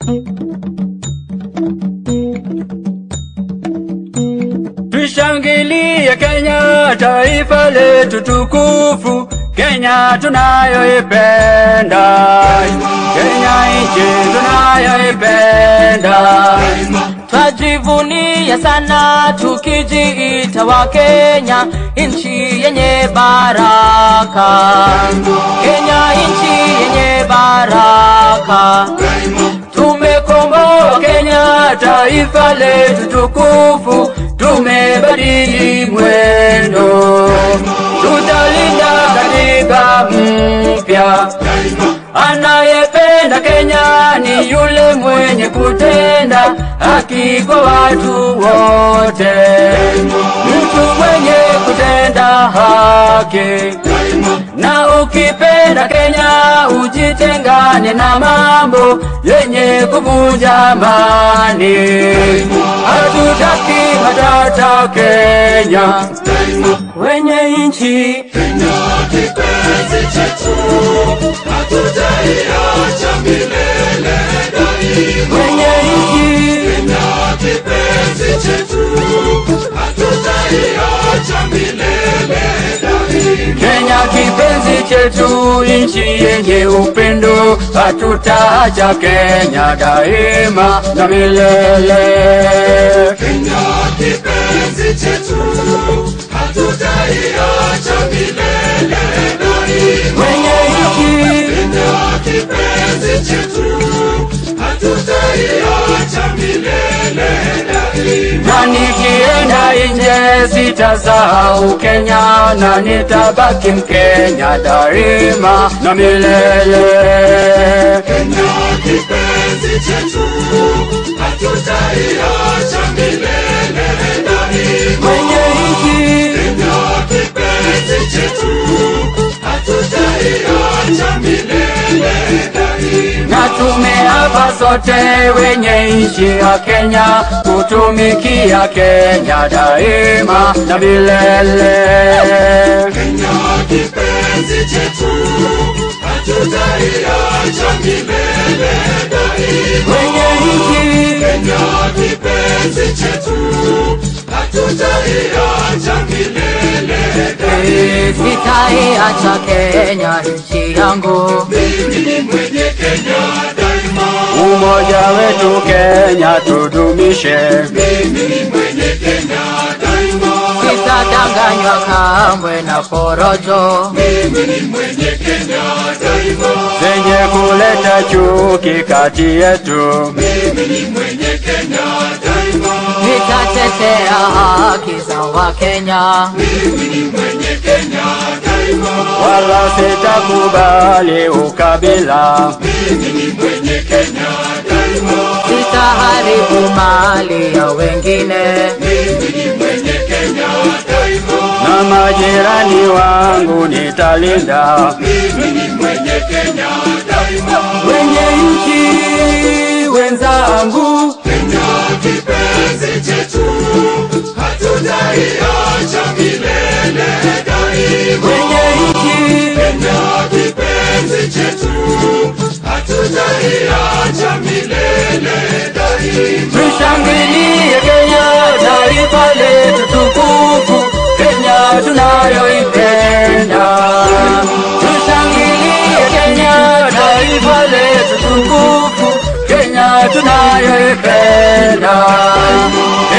Tushangilie Kenya, taifa letu tukufu, Kenya tunayoipenda, Kenya nchi tunayoipenda. Twajivunia sana tukijiita wa Kenya, nchi yenye baraka. Kenya nchi yenye baraka. Tumekomboa Kenya, taifa letu tukufu, tumebadili mwendo, tutalinda katiba mpya. Anayependa Kenya ni yule mwenye kutenda haki kwa watu wote, mtu mwenye kutenda haki. Na ukipenda Kenya ujitengane na mambo yenye kuvunja amani. Hatutaki matata Kenya, wenye nchi kipenzi chetu hatutaiacha milele daima. wenye nchi Na kipenzi chetu hatutaiacha milele daima. Kenya kipenzi chetu, nchi yenye upendo, hatutaacha Kenya daima na milele. Kenya kipenzi chetu hatutaiacha milele daima. Wenye nchi Kenya kipenzi chetu hatutaiacha milele daima. na nikienda nje sitasahau Kenya na nitabaki Mkenya daima na milele. Kenya kipenzi chetu hatutaiacha milele daima. Wenye nchi Kenya kipenzi chetu hatutaiacha milele daima. na tumeapa sote wenye nchi ya Kenya kutumikia Kenya daima na milele. Kenya kipenzi chetu hatutaiacha milele daima. Wenye nchi Kenya kipenzi chetu hatutaiacha milele daima. Sitaiacha Kenya nchi yangu. Mimi ni mwenye Kenya daima. umoja wetu Kenya tudumishe. Mimi ni mwenye Kenya daima. Sitadanganywa kamwe na porojo. Mimi ni mwenye Kenya daima. zenye kuleta chuki kati yetu. Mimi ni mwenye Kenya daima. Nitatetea haki za Wakenya. Mimi ni mwenye Kenya daima. wala sitakubali ukabila. Mimi ni mwenye Kenya daima. Sitaharibu mali ya wengine. Mimi ni mwenye Kenya daima. na majirani wangu nitalinda. Mimi ni mwenye Kenya daima. Wenye nchi wenzangu, Kenya kipenzi chetu hatutaiacha milele daima. wenye nchi Kenya kipenzi chetu hatutaiacha milele daima. tushangilie Kenya, taifa letu tukufu, Kenya tunayoipenda. Tushangilie Kenya, taifa letu tukufu, Kenya tunayoipenda.